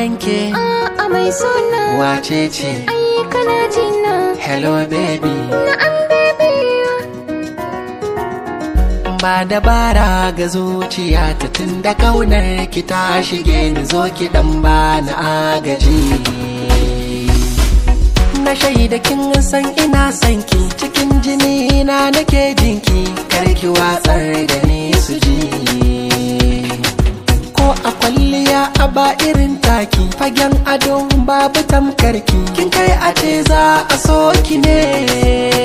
ganke a mai suna wace ce ai kana jina hello baby na an bebe ba dabara ga zuciya ta tun da kaunar ki ta shige ni zo ki dan ba na agaji na shaida kin san ina son ki cikin jini na nake jinki karki watsar da ni su ji ko a kwalliya a ba irin taki fagen ado babu tamkarki kin kai a ce za a so ki ne